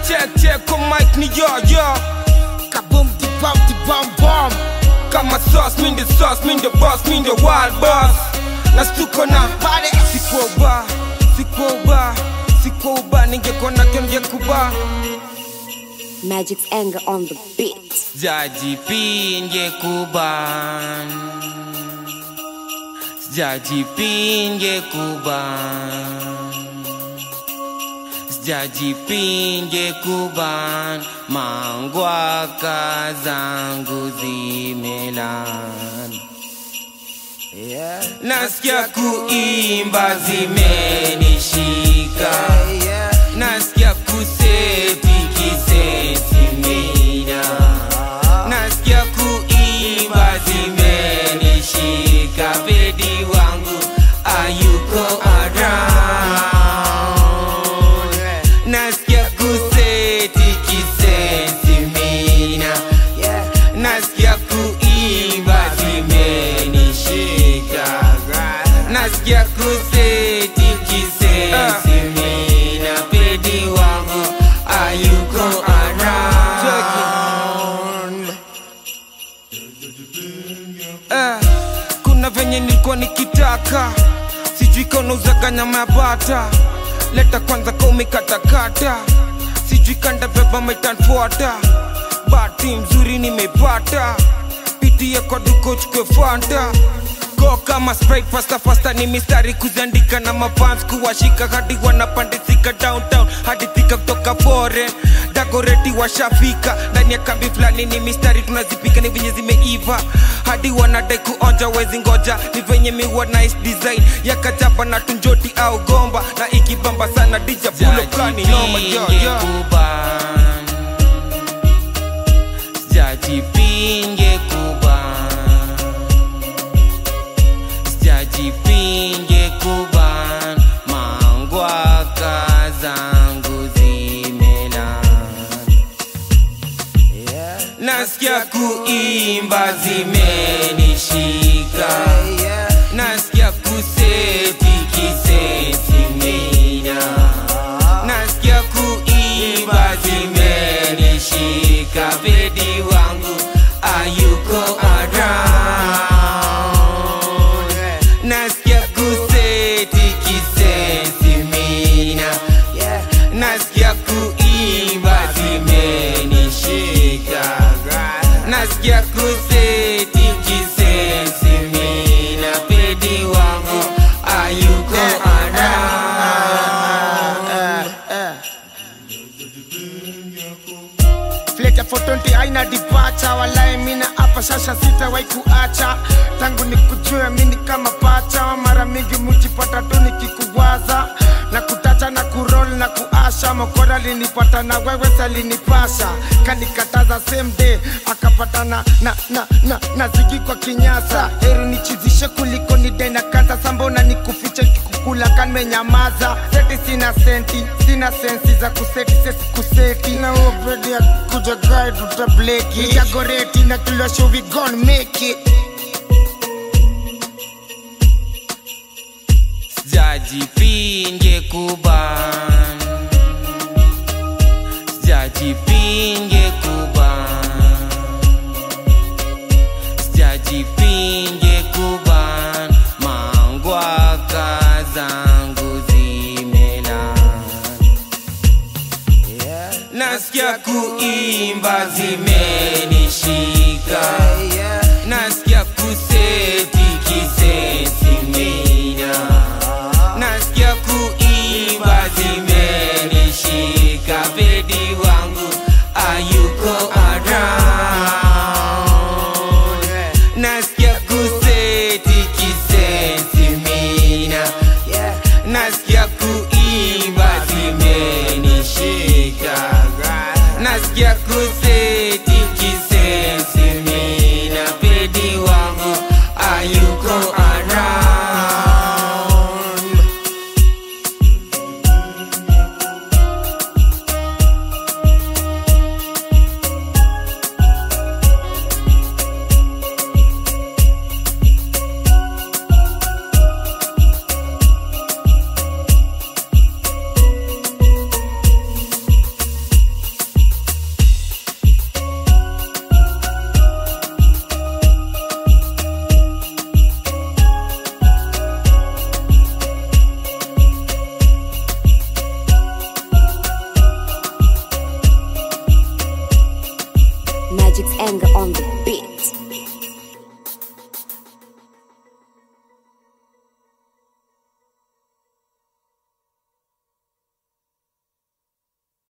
check check kwa mic ni yo yo Kaboom di bam di bam bam kama sauce mi the sauce mi the boss mi the wild boss na stuko na Pare sikuwa uba sikuwa uba sikuwa uba ningekona kyo ningekuba Magic's anger on the beat. Jaji pinge kuban Jaji pinge kuban Jaji pinge kuban Mangwaka zangu zimelan Yeah Nasikia kuimba zimenishika yeah Nasikia kuseti kiseti mina Nasikia kuimba zimenishika Bedi wangu ayuko around Nasikia kuseti kiseti mina yeah Nasikia kuimba zimenishika Nasikia kuseti kisesi mina Pedi wangu ayuko around Eh, Kuna venye nilikuwa nikitaka Sijui kaunauzaga nyama ya bata Leta kwanza ka umekatakata Sijui kanda beba metanfuata Bahati mzuri nimepata Pitia kwa duko chukwe fanta Go kama sprite fasta fasta ni mistari kuziandika na mafans kuwashika hadi wanapandisika downtown hadi thika kutoka foreign dagoreti washafika ndani ya kambi fulani ni mistari tunazipika ni venye zimeiva hadi wanadai kuonja wezi ngoja ni venye miwa nice design ya kajaba na tunjoti au gomba na ikibamba sana dija bulo kani noma yo yo Sijajipinge kuban Sijajipinge kuban Mangwaka zangu zimelan yeah Nasikia kuimba zimenishika yeah Nasikia kuseti kiseti mina Nasikia kuimba zimenishika Bedi wangu ayuko around Nasikia kuseti kisesi mina yeah Nasikia kuimba zimenishika Nasikia kuseti kisesi mina Pedi wangu ayuko around Fleta for 20 aina dipacha walai mina hapa sasa sitawahi kuacha tangu nikujue mini kama pacha mara mingi mujipata tu nikikuwaza na kutacha na kurol na kuasha mokora linipata na wewe salinipasha kanikataza same day akapatana na, na, na, na zigi kwa kinyasa heri nichizishe kuliko nidai na kansa sambona nikufiche kikukula kanmenyamaza seti sina senti sina sensi za kuseti sesi kuseti na uopedi ya kuja gai tutableki nijagoreti na kilosho we gon make it Sijajipinge kuban Sijajipinge kuban Sijajipinge kuban Mangwaka zangu zimelan yeah, Nasikia kuimba zimenishika yeah. Nasikia kuseti kiseti mina Nasikia kuimba zimenishika Bedi wangu ayuko around Nasikia kuseti kiseti mina Yeah. Nasikia kuimba zimenishika Nasikia kuseti kisesi mina Pedi wangu ayuko around Magic's anger on the beat.